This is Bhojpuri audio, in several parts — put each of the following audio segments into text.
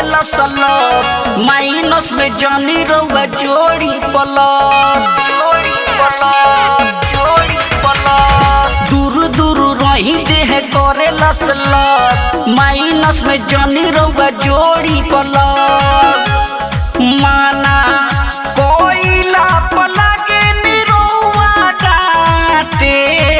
सलस माइनस में जानी रउआ जोड़ी पलस जोड़ी पलस जोड़ी पलस दूर दूर रही देह करे लस लस माइनस में जानी रउआ जोड़ी पलस माना कोइला पलगे निरौआ डाटे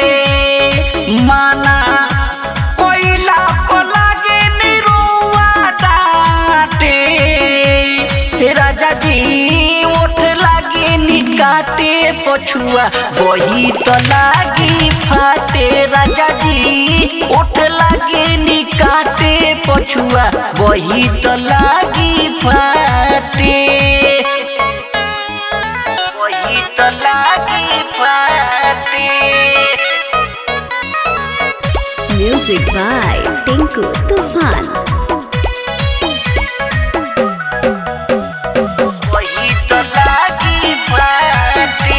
माना कोइला पलगे निरौआ डाटे हे राजा जी ओठ लागे निकाटे पछुआ वही तो लागी फाटे राजा जी ओठ लागे निकाटे पछुआ वही तो लागी फाटे वही तो लागी फाटे Music by Tinku Tufan. वही तो लागी फाटे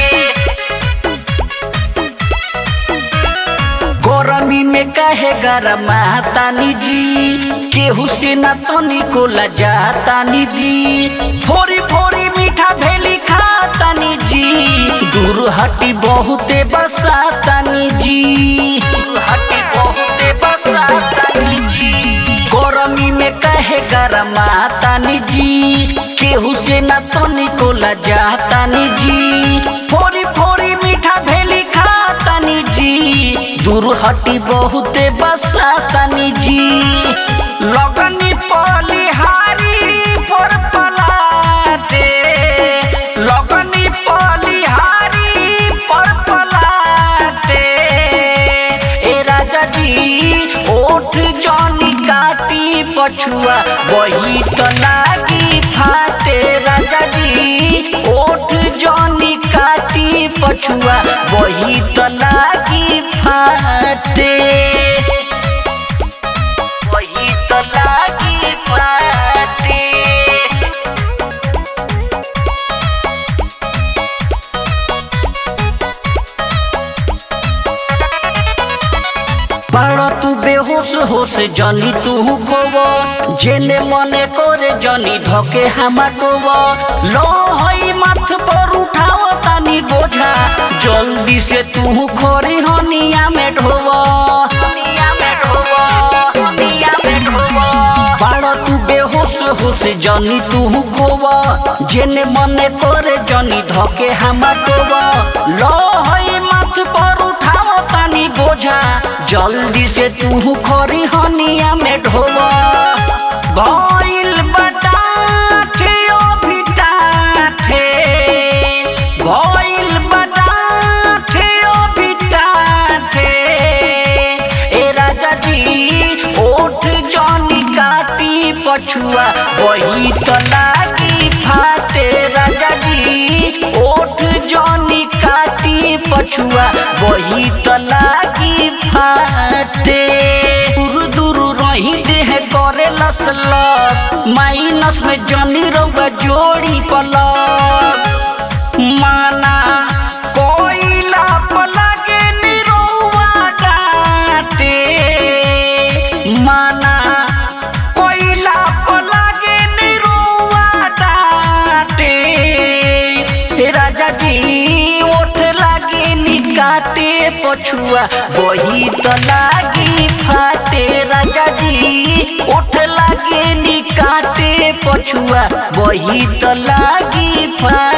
गरमी में कहे गरम तानी जी केहू से ना तनी को लजातानी जी फोरी फोरी मीठा भेली खातानी जी दूर हटी बहुते बसातानी जी दूर हटी बहुते बसातानी जी गरमी में कहे गरम तानी जी केहू से ना तनी को लजातानी जी फोरी फोरी मीठा भेली खातानी जी दूर हटी बहुते बसातानी जी लगनी पलिहारी पर पलाटे लगनी पलिहारी पर पलाटे ए राजा जी ओठ जनी काटी पछुआ वही तो लागी फाटे राजा जी ओठ जनी काटी पछुआ वही तो लागी फाटे वही तो लागी फाटे बड़ा तू बेहोश होश जनी तू खोब जेने मने करे जनी धके हामा टोब लो हई माथ पर उठाओ तानी बोझा जल्दी से तू खरी हनिया में ढोब हनिया में ढोब हनिया में ढोब बड़ा तू बेहोश होश जनी तू खोब जेने मने करे जनी धके हामा टोब लो हई माथ पर उठाओ तानी बोझा जल्दी से तू खरी हनिया में ढोब भइल बटाठे ओ भिटाठे भइल बटाठे ओ भिटाठे ए राजा जी ओठ जनी काटी पछुआ वही तो लागी फाटे राजा जी ओठ जनी काटी पछुआ वही तो लागी फाटे दूर दूर रही देह करे लस लस माइनस में जनी रउआ जोड़ी पलस माना कोइला पलगे निरौआ डाटे माना कोइला पलगे निरौआ डाटे हे राजा जी ओठ लागे निकाटे पछुआ वही तो लागी फाटे राजा जी ओठ लागे निकाटे पछुआ वही तो लागी फाटे